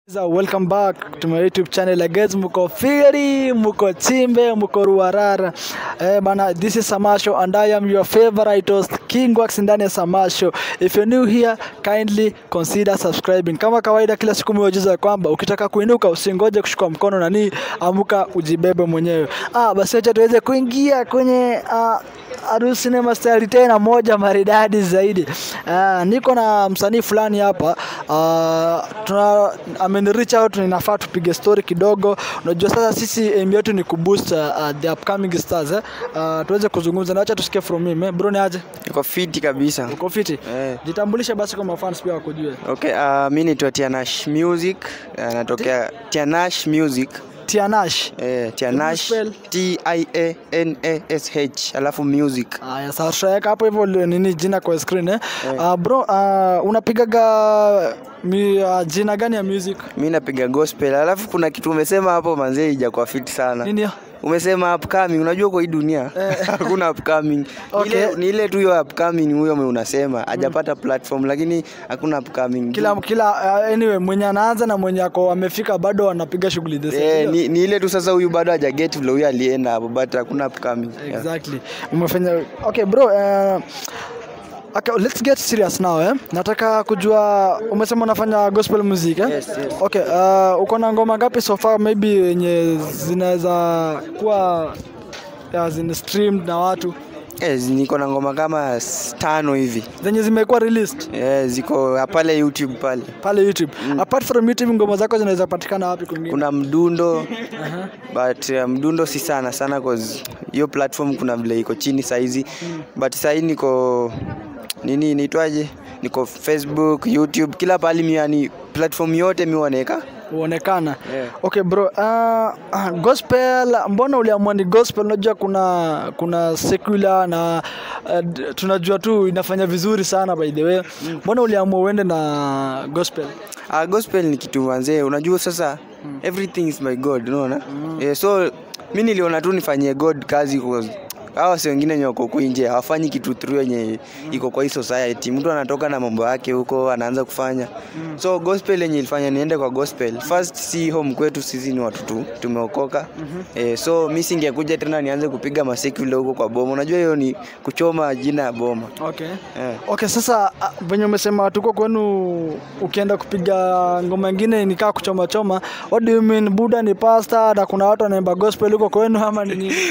So, welcome back to my YouTube channel again. Muko Firi, Muko Chimbe, Muko Ruarara. Eh, bana, this is Samasho and I am your favorite host King Wax ndani ya Samasho. If you're new here, kindly consider subscribing. Kama kawaida kila siku miujiza kwamba ukitaka kuinuka usingoje kushika mkono nani, amuka ujibebe mwenyewe. Ah, basi acha tuweze kuingia kwenye ah, Aru Cinema Style tena moja maridadi zaidi. Uh, niko na msanii fulani hapa uh, tuna ameni reach out, ninafaa tupige story kidogo. Unajua sasa sisi aim yetu ni kuboost uh, the upcoming stars eh? Uh, tuweze kuzungumza na acha tusikie from him eh? Bro ni aje? Niko fiti kabisa. Uko fiti? Eh. Jitambulishe basi kwa mafans pia wakujue. Okay, uh, mi naitwa Tianash Music. Uh, natokea Tianash Music. Tianash. Eh, Tianash spell? T I A N A S H alafu music. Aya, sasa tutaweka hapo hivyo li- nini jina kwa screen eh? Uh, bro uh, unapigaga mi, uh, jina gani ya music? Mi napiga gospel. Alafu kuna kitu umesema hapo manzee ijakuwa fiti sana. Nini? Umesema upcoming. Unajua kwa hii dunia hakuna upcoming. Ni Okay. ile- Ni ile tu hiyo upcoming huyo mwe unasema hajapata platform lakini hakuna upcoming. kila kila uh, anyway mwenye anaanza na mwenye ako amefika bado anapiga shughuli the same, Eh, ndio? ni, ni ile tu sasa huyu bado hajaget vile huyu alienda hapo but hakuna upcoming. Yeah. exactly umefanya okay bro uh, Okay, let's get serious now eh. Nataka kujua umesema unafanya gospel music eh? Yes, yes. Okay, uh, uko na ngoma ngapi so far maybe yenye zinaweza kuwa ya, zina streamed na watu Yes, niko na ngoma kama s- tano hivi zenye zimekuwa released yes, ziko pale YouTube pale. pale YouTube. Apart from YouTube ngoma zako zinaweza patikana wapi kwingine? Kuna mdundo but uh, mdundo si sana sana cause hiyo platform kuna vile iko chini saizi but sahii niko nini inaitwaje, niko Facebook, YouTube, kila pahali mi yani platform yote mi wanaweka huonekana Yeah. okay bro uh, uh, gospel mbona uliamua ni gospel unajua kuna kuna secular na uh, d- tunajua tu inafanya vizuri sana by the way mbona uliamua uende na gospel Uh, gospel ni kitu manzee, unajua sasa everything is my God, unaona yeah, so mi niliona tu nifanyie God kazi cause hawa wasi wengine wenye wako huku nje hawafanyi kitu through yenye iko kwa hii society. Mtu anatoka na mambo yake huko anaanza kufanya so gospel yenye ilifanya niende kwa gospel first, si home kwetu sisi ni watu tu tumeokoka eh, so mi singekuja tena nianze kupiga masekula huko kwa boma. Unajua hiyo ni kuchoma jina ya boma okay eh. okay sasa uh, venye umesema tuko kwenu ukienda kupiga ngoma ingine nikaa kuchoma choma what do you mean buda ni pasta na kuna watu wanaimba gospel huko kwenu ama ni nini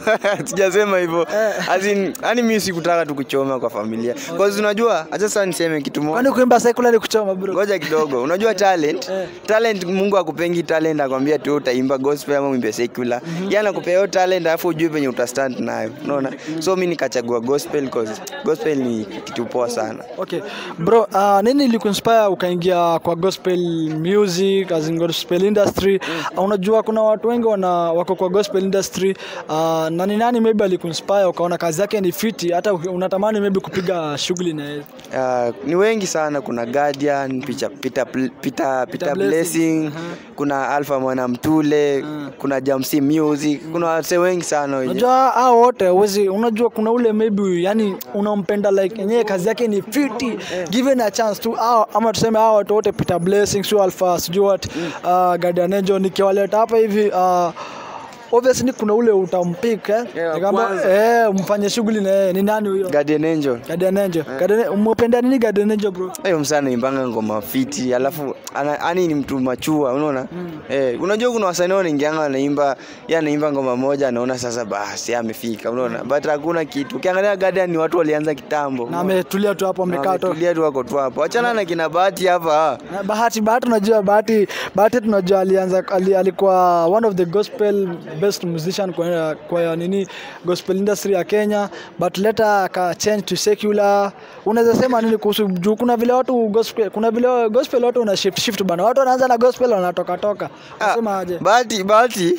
sijasema hivyo As in, yani mi sikutaka tu kuchoma kwa familia cause unajua acha sasa niseme kitu moja kwani kuimba secular ni kuchoma bro ngoja kidogo unajua talent Eh. talent mungu akupengi talent akwambia tu utaimba gospel ama uimbe secular mm-hmm. yani akupea hiyo talent alafu ujue penye utastand nayo unaona so mi nikachagua gospel cause gospel ni kitu poa sana Okay. Bro, uh, nini ilikuinspire ukaingia kwa gospel music as in gospel industry? Uh, unajua kuna watu wengi wana wako kwa gospel industry uh, na ni nani maybe alikuinspire ukaona kazi yake ni fiti hata uki- unatamani maybe kupiga shughuli na yeye? Uh, ni wengi sana kuna guardian Peter, Peter, Peter, Peter, Peter Blessing. blessing kuna alpha mwana mtule kuna jamsi music kuna wase wengi sana wenye Unajua hao wote huwezi unajua kuna ule maybe yani unampenda like yenyewe kazi yake ni fiti given a chance tu au ama tuseme hao watu wote Peter Blessing, sio Alpha, sijui what uh, Guardian Angel nikiwaleta hapa hivi uh, obviously kuna ule utampik eh, Yeah, wa Nikamba, kwanza. eh mfanye shughuli na yeye ni nani huyo guardian angel Guardian Angel Guardian umependa nini Guardian Angel bro hiyo msana imbanga ngoma fiti alafu ana- ani ni mtu machua unaona eh, unajua kuna wasanii wanaingianga wanaimba ye anaimba ngoma moja anaona sasa basi yeye amefika unaona but hakuna kitu ukiangalia guardian ni watu walianza kitambo na ametulia tu hapo amekaa tu tulia tu wako tu hapo achana na kina bahati hapa Na bahati bahati unajua bahati bahati tunajua alianza ali, alikuwa one of the gospel best musician kwa, kwa nini gospel industry ya Kenya but later aka change to secular unaweza sema nini kuhusu juu kuna vile watu gospel kuna vile gospel watu una shift shift bana watu wanaanza na gospel wanatoka toka unasema aje bahati bahati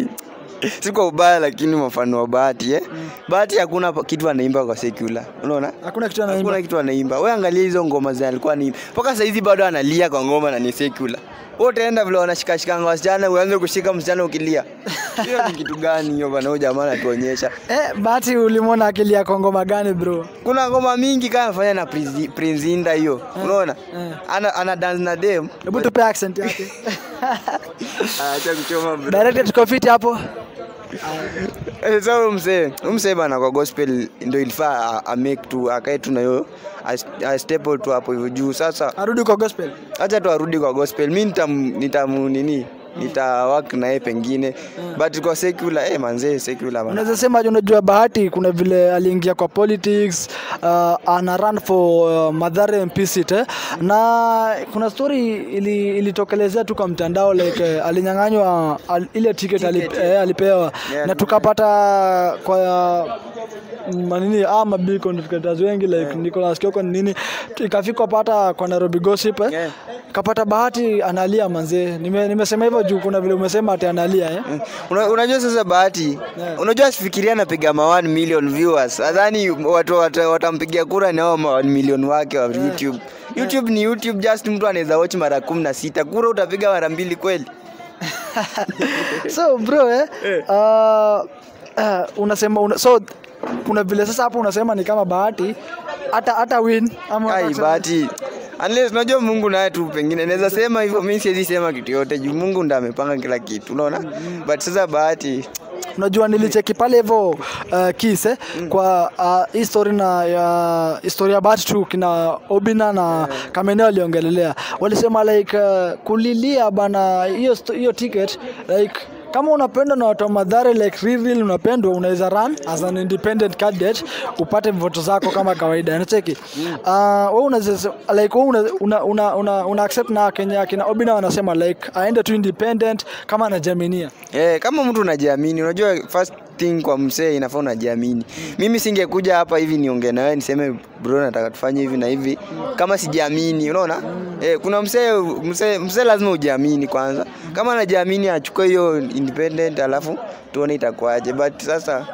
si kwa ubaya lakini mfano wa bahati eh? bahati hakuna pa- kitu anaimba kwa secular unaona hakuna kitu anaimba hakuna kitu anaimba we angalia hizo ngoma za alikuwa anaimba mpaka saizi bado analia kwa ngoma na ni secular wewe utaenda vile wanashikashikanga wasichana uanze kushika msichana ukilia hiyo ni kitu gani hiyo bana huyo jamaa anatuonyesha Eh, Bahati ulimwona akili ya ngoma gani bro? kuna ngoma mingi kama anafanya na Prince- Prince Inda hiyo unaona eh. ana, ana dance na dem Hebu tupe accent yake. acha kuchoma bro Director tuko fiti hapo. Eh, so huyu msee huyu msee bana kwa gospel ndio ilifaa a- a make tu akae tu na hiyo a- a staple tu hapo hivyo juu sasa Arudi kwa gospel. acha tu arudi kwa gospel mi nitam, nitam nini nita work na yeye pengine but kwa secular eh manzee secular bana Unaweza sema aje, unajua Bahati kuna vile aliingia kwa politics uh, ana run for uh, Mathare MP seat eh? na kuna story ili ilitokelezea tu kwa mtandao like eh, alinyang'anywa al, ile ticket, alip, eh, alipewa Yeah, na tukapata kwa manini ah mabill contributors wengi like Nicholas Kioko ni nini ikafika pata kwa Nairobi gossip eh? Yeah. kapata Bahati analia manzee nime, nimesema hivyo juu kuna vile umesema ati analia eh? Una, unajua sasa bahati Yeah. unajua sifikiria anapiga ma 1 million viewers nadhani watu wata- watampigia kura ni hao ma 1 million wake wa youtube youtube ni youtube just mtu anaweza watch mara kumi na sita kura utapiga mara mbili kweli so bro eh, uh, uh, unasema una, so kuna vile sasa hapo unasema ni kama bahati hata hata win ama ai unataka bahati unless unajua mungu naye tu pengine naweza sema hivyo mi siwezi sema kitu yote juu mungu ndo amepanga kila kitu unaona but sasa bahati unajua nilicheki pale hivyo uh, kis eh, kwa uh, hii story na ya historia ya bahati tu kina obina na kameneo waliongelelea walisema like uh, kulilia bana hiyo sto- hiyo ticket like kama unapendwa na watu wa madhare like real real unapendwa unaweza run as an independent candidate upate voto zako kama kawaida nacheki uh, wewe unaweza like wewe una, una, una, una, una accept na Kenya kina Obina wanasema like aende tu independent kama anajaminia Eh, kama mtu unajiamini, unajua first thing kwa msee inafaa unajiamini. Mimi singekuja hapa hivi niongee na wewe niseme bro nataka tufanye hivi na hivi kama sijiamini, unaona? Eh, kuna msee msee msee lazima ujiamini kwanza. Kama anajiamini achukue hiyo independent alafu tuone itakuwaje. But sasa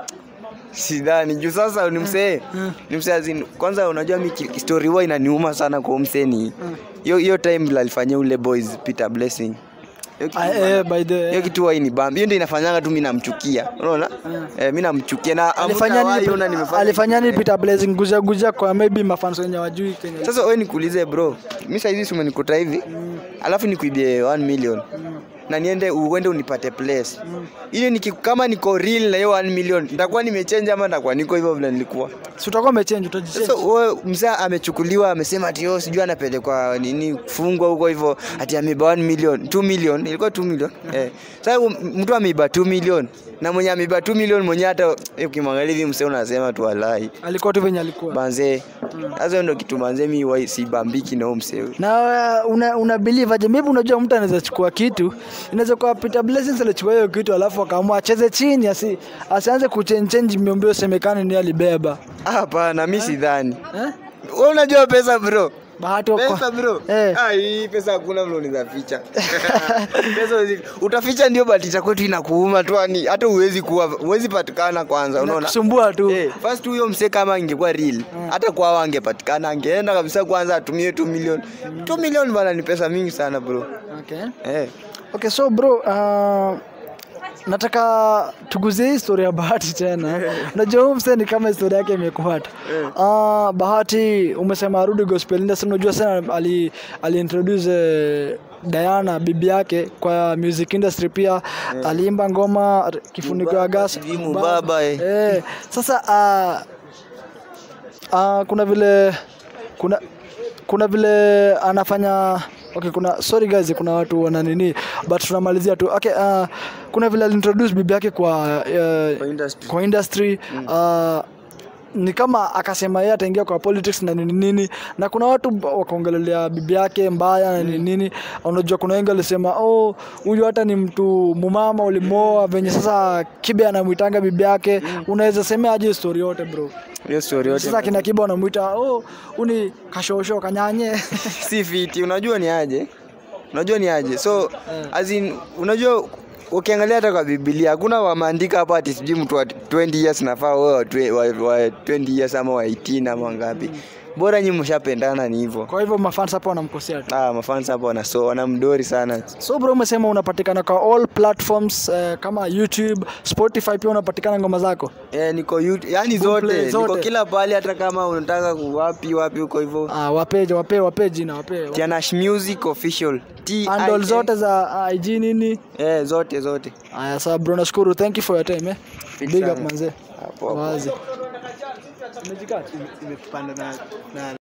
sidhani juu sasa ni msee ni msee azin kwanza unajua mi ki- story huwa inaniuma sana kwa huyu msee ni hiyo hiyo time vile alifanyia ule boys Peter Blessing Hiyo kitu Ah, bana- eh, by the hiyo kitu huwa inibamba hiyo ndio inafanyanga tu mimi namchukia unaona eh, mimi namchukia na alifanya hamtawahi nini ona nimefanya alifanya nini kitu. Peter Blessing guja guja kwa maybe mafans wenye wajui Kenya sasa wewe nikuulize bro mimi saa hizi si umenikuta hivi alafu nikuibie 1 million na niende uende unipate place hiyo niki kama niko real na hiyo 1 million nitakuwa nimechange ama nitakuwa niko hivyo vile nilikuwa si utakuwa umechange utajichange sasa wewe mzee amechukuliwa amesema ati yo sijui anapelekwa nini kufungwa huko hivyo ati ameiba 1 million 2 million ilikuwa 2 million eh sasa huyu mtu ameiba 2 million na mwenye ameiba 2 million mwenye hata eh, ukimwangalia hivi mzee unasema tu walai alikuwa tu venye alikuwa banze sasa hiyo ndio kitu manze mi wai sibambiki na huyo mzee huyu. na uh, una, una believe aje maybe unajua mtu anaweza chukua kitu inaweza kuwa Peter Blessings alichukua hiyo kitu alafu akaamua acheze chini asi, asianze kuchange change miombeo semekane ni alibeba hapana mi sidhani eh? wewe unajua pesa bro bahati wako- pesa bro eh. ah hii pesa hakuna vile unaweza ficha pesa huwezi utaficha ndio but itakuwa tu inakuuma tu yani hata uwezi kuwa uwezi patikana kwanza unaona kusumbua tu Eh, first huyo msee kama ingekuwa real hata kwao angepatikana angeenda kabisa kwanza atumie 2 million 2 million bana ni pesa mingi sana bro okay. eh okay so bro uh, nataka tuguzie hii story ya bahati tena unajua huu msee ni kama historia yake imekuhata uh, bahati umesema arudi gospel industry unajua sana ali, ali introduce eh, Diana bibi yake kwa music industry pia aliimba ngoma r- kifuniko ya gas sijui mubaba, eh. eh, sasa uh, uh, kuna vile kuna kuna vile anafanya okay kuna sorry guys kuna watu wana nini but tunamalizia tu okay uh, kuna vile alintroduce bibi yake kwa uh, Kwa industry. kwa industry uh, ni kama akasema yeye ataingia kwa politics na nini nini na kuna watu wakaongelelea bibi yake mbaya na nini nini unajua kuna wengi walisema oh huyu hata ni mtu mumama ulimoa venye sasa kibe anamwitanga bibi yake unaweza semea aje story yote bro hiyo story yote sasa kina kibe wanamwita oh uni kashosho kanyanye si fiti unajua ni aje unajua ni aje so as in unajua ukiangalia hata kwa biblia hakuna wameandika hapa ati sijui mtu wa 20 years nafaa wewe wa, twe- wa, wa 20 years ama wa 18 ama ngapi bora nyi mshapendana ni hivyo kwa hivyo mafans hapo wanamkosea tu ah, mafans hapo wanaso wanamdori sana so bro umesema unapatikana kwa all platforms eh, kama youtube spotify pia unapatikana ngoma zako eh, niko YouTube, yani Boomplay zote, zote. niko kila pahali hata kama unataka ku- wapi wapi huko hivyo ah, wape wape wape jina wape Tianash Music official T handle zote za ig nini eh, zote zote aya sawa bro nashukuru thank you for your time eh? Fit big sana. up manze hapo hapo wazi imepanda na, na